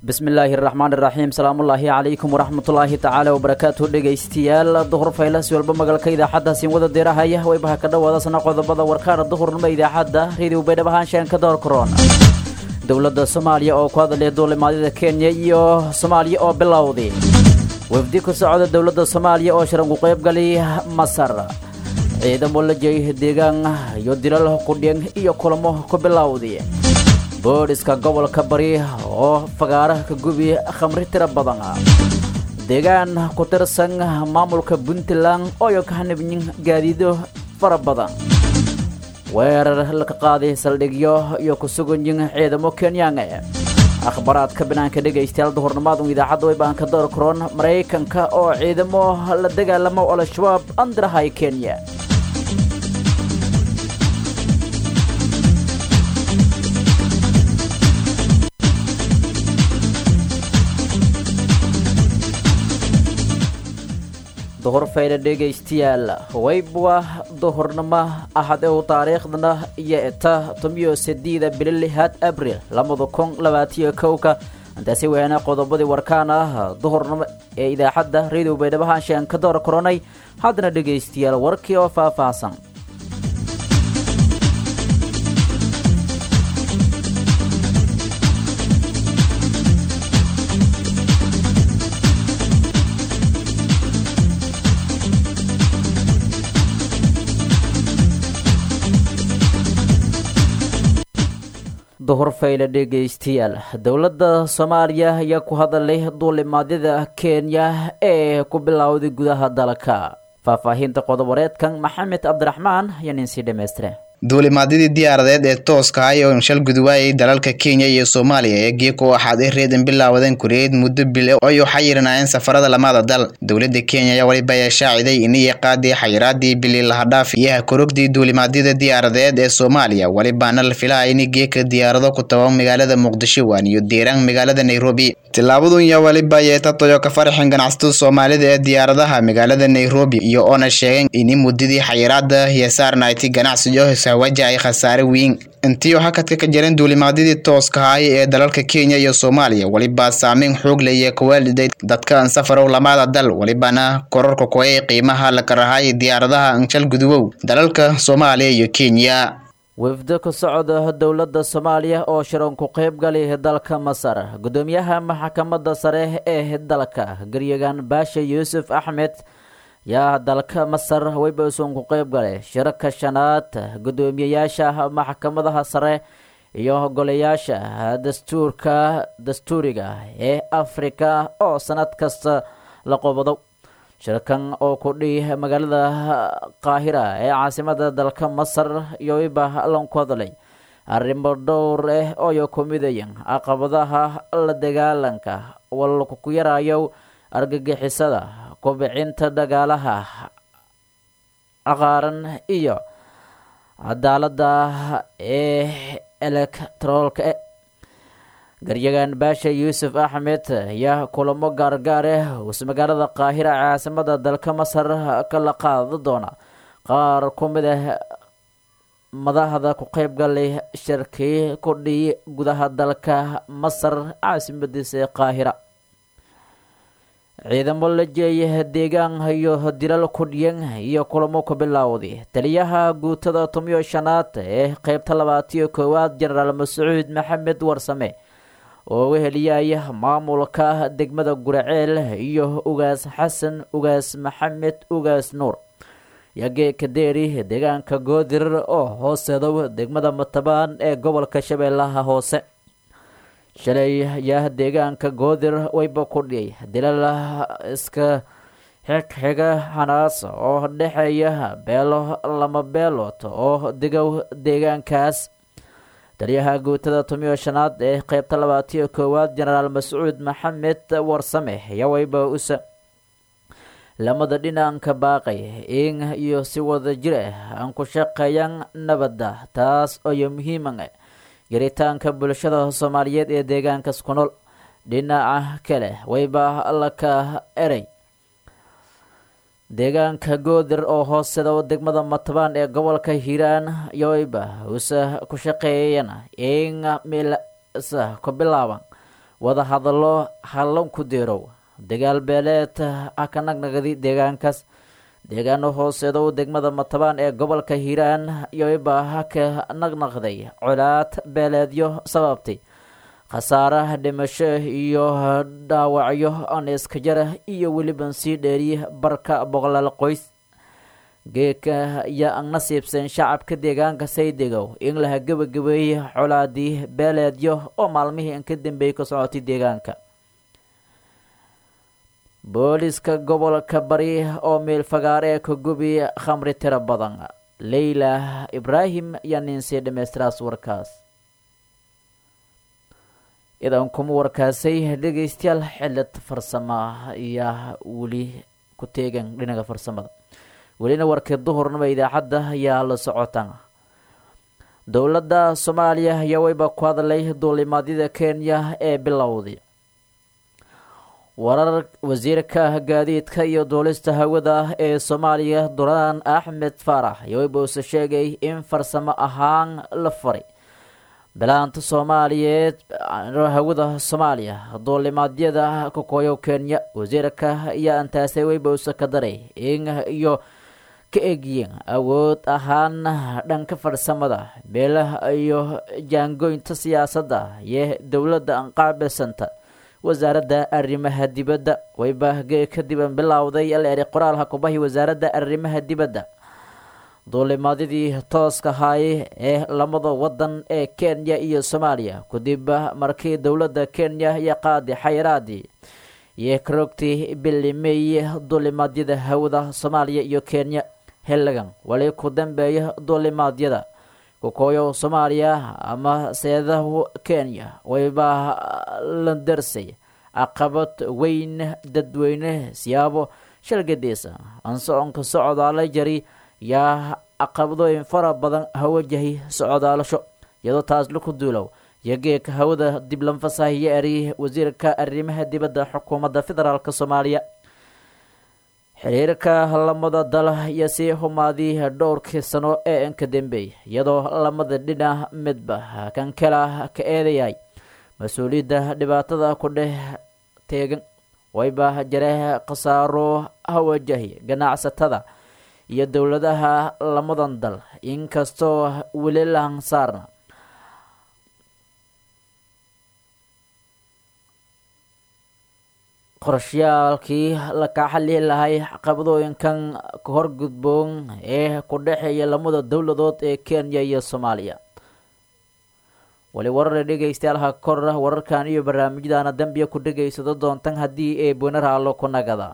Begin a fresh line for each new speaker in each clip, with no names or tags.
bismillaahi raxmaan iraxiim salaamullaahi calaykum waraxmatullaahi tacaala wabarakaatu dhegaystayaal duhur faylas walba magalka idaacadda siinwada deerahaya waybaha ka dhowaadasna qodobada warkaana duhurnimo idaacadda radio baydhab ahaanshaan ka door karoon dowladda soomaaliya oo ku hadlaya duulimaadyada kenya iyo soomaaliya oo bilowday wafdi ku socda dowladda soomaaliya oo shiran ku qaybgali masar ciidamo la jeey deegaan iyo dilal qudhyan iyo kulamo ku bilowday boodhiska gobolka bari oo fagaaraha ka gubi khamri tiro badan deegaan ku tirsan maamulka puntland ooyo ka hanibyin gaadiido fara badan weerar laka qaaday saldhigyo iyo ku suganyin ciidamo kenyaan akhbaraadka banaanka dhegaystayaal duhurnimaadu idaacadda way baan ka door karoon maraykanka oo ciidamo la dagaalamo al-shabaab andirahay kenya duhur fayda dhegaystayaal waybwa duhurnimo ahad ew taariikhdana iyo eta tomiyo sideeda bilo lixaad abril labada kun labaatiyo kowka intaasi weana qodobadii warkaan ah duhurnimo ee idaacadda radio baydhabahaanshaan ka door koronay haddana dhegaystayaal warkii oo faahfaahsan duhur fayle dhegaystayaal dowladda soomaaliya ayaa ku hadalay duulimaadyada kenya ee ku bilowday gudaha dalka faahfaahinta qodobareedkan maxamed cabdiraxmaan ayaa ninsii dhammaystire
duulimaadyadii diyaaradeed ee tooska ahay oo shal guduwaayay dalalka kenya iyo soomaaliya ee geeko waxaad i reedan bilaawadeen kureed muddo bile oy waxay yiranaayeen safarada lamada dal dowladda kenya ayaa waliba ayaa shaaciday inay qaadii xayiraadii bili lahadhaaf iyaha korogdii duulimaadyada diyaaradeed ee soomaaliya walibaana la filaya in geeka diyaarado ku taban magaalada muqdisho waan iyo deeraan magaalada nairobi tillaabadun yaa waliba yeetatoyo ka faraxin ganacsatada soomaalida ee diyaaradaha magaalada nairobi iyo oona sheegeen in muddadii xayiraada iyo saarnayti ganacsiyo waja ay khasaare weyn intiioo hakadka ka jiran duulimaadyadii tooska ahay ee dalalka kenya iyo soomaaliya welibaa saameyn xoog laya kawaaliday dadka ansafarow lamada dal welibana kororka koyay qiimaha la karahay diyaaradaha anshal guduwow dalalka soomaaliya iyo kenya
wafdo ka socda dowladda soomaaliya oo shiran ku qaybgali dalka masar gudoomiyaha maxkamadda sare ee dalka garyagan baasha yuusuf axmed yaa dalka masar waybason ku qayb galay shirarka shanaad guddoomiyeyaasha maxkamadaha sare iyo golayaasha dastuurka dastuuriga ee afrika oo sanad kasta la qobado shirkan oo ku dhihi magaalada qaahira ee caasimada dalka masar iyo wayba lanku hadlay arrimo dhowr ah ooyo ku midayan caqabadaha la dagaalanka walku yarayo argagixisada kobcinta dagaalaha caqaaran iyo cadaaladda ee elektroolka e garyagan baasha yuusuf axmed ayaa kulamo gaargaar ah uus magaalada qaahira caasimada dalka masar kala qaada doona qaar ku mid ah madaxda ku qayb galay shirkii ku dhiyi gudaha dalka masar caasimadiisa ee qaahira ciidamo la jeeya deegaan iyo dilal kudhiyan iyo kulamo ku bilowday taliyaha guutada tomiyo shanaad ee qeybta labaatiyo koowaad jenaraal mascuud maxamed warsame oo weheliyaya maamulka degmada guraceel iyo ugaas xasan ugaas maxamed ugaas nuur yageeka deeri deegaanka goodir oo hooseedow degmada matabaan ee gobolka shabeellaha hoose shalay yaa deegaanka goodir wayba ku dhiyay dilal iska xigxiga hanaas oo dhexeeya beelo lama beelood oo degow deegaankaas taliyaha guutada tomiyo shanaad ee qeybta labaatiyo koowaad jenaraal mascuud maxamed warsame ayaa wayba usa lamada dhinaanka baaqay in iyo si wada jir ah aan ku shaqeeyaan nabadda taas ooyo muhiiman yaritaanka bulshada soomaaliyeed ee deegaankas ku nool dhinaca kale wayba la ka eray deegaanka goodir oo hooseda degmada matabaan ee gobolka hiiraan yoyba usa ku shaqeeyana in milsa ku bilaaban wada hadallo hallan ku deerow dagaal beeleed ah ka nagnagadi deegaankaas deegaano hooseedow degmada matabaan ee gobolka hiiraan yoibaa ka naqnaqday colaad beeleedyo sababtay khasaare dhimasho iyo dhaawacyo aniska jara iyo weliban sii dheeriy barka boqolaal qoys geeka ayaa ang nasiibsan shacabka deegaanka saydegow in laha gebagabeeyey colaadii beeleedyo oo maalmihii in ka dambeeyey ka socotay deegaanka booliska gobolka bari oo meelfagaare ee ka gubi khamri tiro badan leyla ibraahim ayaa ninsii dhammaystiraas warkaas idan kuma warkaasay dhegeystayaal xilad farsama ayaa weli ku teegan dhinaca farsamada welina warkii duhurnima idaacadda ayaa la socotaan dowladda soomaaliya ayaa weyba ku hadlay duulimaadyada kenya ee bilowday warar wasiirka gaadiidka iyo duulista hawada ee soomaaliya duraan axmed faarax ayaa weyba uuse sheegay in farsamo ahaan la faray bilaanta soomaaliyeed hawada soomaaliya duulimaadyada kakooyo kenya wasiirka ayaa antaasay weyba uuse ka daray in iyo ka egyiin awood ahaan dhanka farsamada beelaha iyo jaangoynta siyaasadda iyo dowladda anqaabisanta wasaaradda arrimaha dibadda waybahge kadiban bilowday aleeri qoraalha kubahi wasaaradda arrimaha dibadda duulimaadyadii tooska haaye ee lamada wadan ee kenya iyo soomaaliya kadib markii dowladda kenya iyo qaadi xayraadii iyo karogtii bilimey duulimaadyada hawada soomaaliya iyo kenya xilligan wali ku dambeeya duulimaadyada kukooyo soomaaliya ama seedahu kenya wayba la darsay caqabad weyn dadweyne siyaabo shalgadiisa ansoconka socdaala jari yaa caqabadooyin fara badan hawajahay socdaalasho iyadoo taas laku duulow iyo geeka hawada dib lanfasahiyo eri wasiirka arrimaha dibadda xukuumadda federaalk soomaaliya xiriirka lamada dal iyo sii humaadii dhowrkii sano ee inka dambeey iyadoo lamada dhinac midba kan kala ka eedayahay mas-uuliyadda dhibaatada ku dheh teegan wayba jare khasaaro hawajahi ganacsatada iyo dowladaha lamadan dal inkastoo weli lahan saarna qorshayaalkii la kaxalihi lahay caqabadooyinkan ka horgudboon ee ku dhexeeya lamada dowladood ee kenya iyo soomaaliya wali warare dhegaystayaal kor wararkan iyo barnaamijyadana dambiya ku dhegaysado doontan haddii ee bunaraalo ku nagada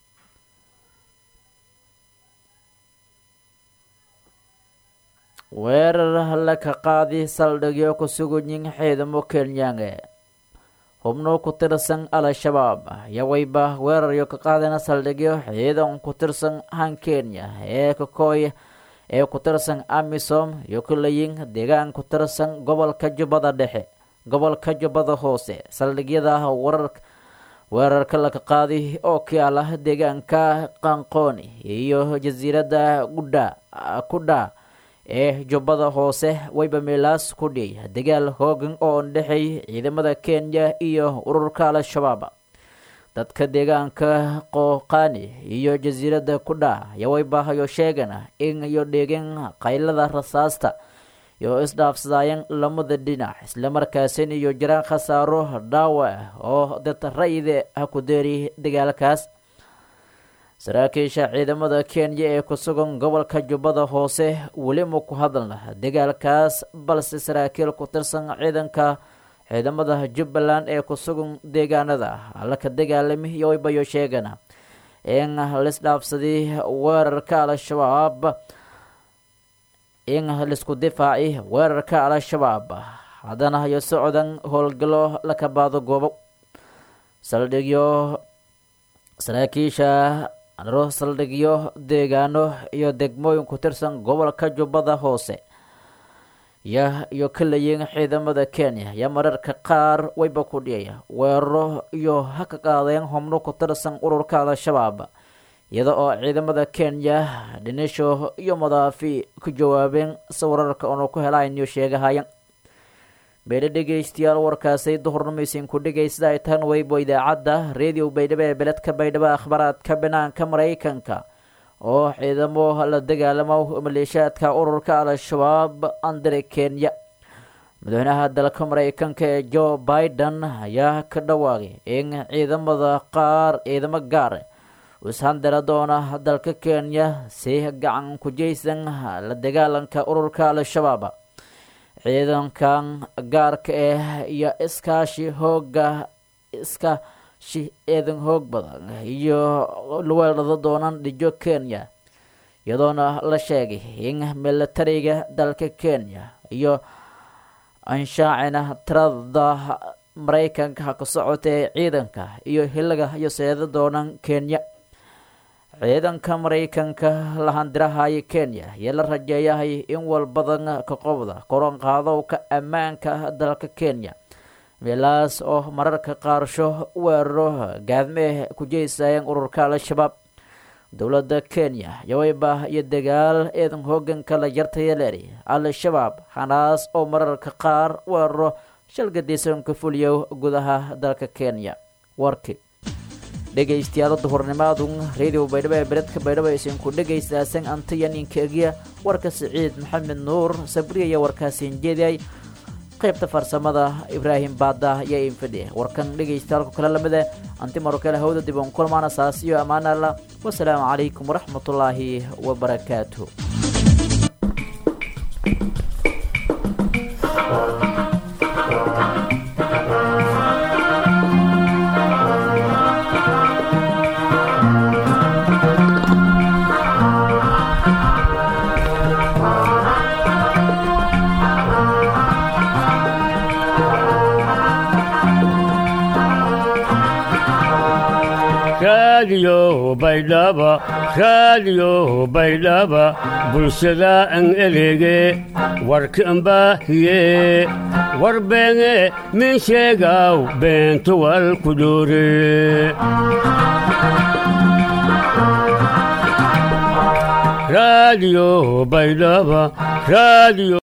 weerar la ka qaadi saldhigyo ku sugunyin ciidamo kenyaange xubno ku tirsan al-shabaab ayaa wayba weeraryo ka qaadana saldhigyo ciidan ku tirsan han kenya ee kakooy ee ku tirsan amisom iyo kulayin deegaan ku tirsan gobolka jubbada dhexe gobolka jubbada hoose saldhigyada warar weerarka laka qaadi oo kaala deegaanka qanqooni iyo jasiiradda gudha kudha ee jubbada hoose wayba meelaas ku dhiyay dagaal hoogan oo dhexeey ciidamada kenya iyo ururka al-shabaab dadka deegaanka qooqaani iyo jasiiradda kudha ayaa waybahayo sheegan in iyo dhegin qaylada rasaasta iyo isdhaafsadaayan lamada dhinac islamarkaasin iyo jiraan khasaaro dhaawac oo dad ra-ide ha ku deeri dagaalkaas saraakiisha ciidamada kenya ee ku sugan gobolka jubbada hoose weli ma ku hadalna dagaalkaas balse saraakiil ku tirsan ciidanka ciidamada jubbaland ee ku sugan deegaanada alla ka dagaalami iyo waybayo sheegana in lisdhaafsadii weerarka al-shabaab in laisku difaaci weerarka al-shabaab haddana iyo socdan howlgalo laka baado goobo saldhigyo saraakiisha ro saldhigyo deegaano iyo degmooyin ku tirsan gobolka jubbada hoose ya iyo kalayin ciidamada kenya ayaa mararka qaar wayba ku dhiyaya weeraro iyo ha ka qaadeen xubno ku tirsan ururka al-shabaab iyada oo ciidamada kenya dhinisho iyo madaafi ku jawaabeen sawirarka oonu ku helayn iyo sheegahayan meelo dhegaystayaal warkaasay duhurnimeysin ku dhegaysta ay tan weybo idaacadda radio baydhabo ee beledka baydhabo akhbaraadka banaanka maraykanka oo ciidamo la dagaalamo maleeshaadka ururka al-shabaab andare kenya madaxweynaha dalka maraykanka ee joe biden ayaa ka dhawaaqay in ciidamada qaar ciidamo gaar ishandara doona dalka kenya si gacan ku jeysan la dagaalanka ururka al-shabaab ciidankan gaarka ah iyo iskaashi hooga iskaashi ciidan hoog badan iyo weelado doonan dhijo kenya iyadoona la sheegay in militariga dalka kenya iyo anshaacina tirada maraykanka ka socota ee ciidanka iyo hiliga iyo seeda doonan kenya ciidanka maraykanka lahandirahay kenya ayaa la rajeeyahay in walbadan ka qobda koronqaadowka ammaanka dalka kenya meelaas oo mararka qaarsho weeraro gaadmee ku jeysayeen ururka al-shabaab dowladda kenya yaweyba iyo dagaal ciidan hooganka la yartaya leeri al-shabaab hanaas oo mararka qaar weeraro shalgadiisan ka fuliyo gudaha dalka kenya warki dhegaystayaal duhurnimaadu radio baydhabo ee beledka baydhabo isinku dhegaystaasan antayaninkeegiya warka siciid maxamed nuur sabriyaya warkaasiin jeediyay qaybta farsamada ibraahim baada iyo infidhe warkan dhegaystayaalku kale lamide anti marokale hawda dib on kulmaana saas iyo ammaanalla wasalaamu calaykum waraxmatullaahi wabarakaatu
raadiyo baydhaba raadiyo baydhaba bulshada an elege warkan baahiye war beene min sheegaw beentuwal kudure raadiyo baydhaba raadiyo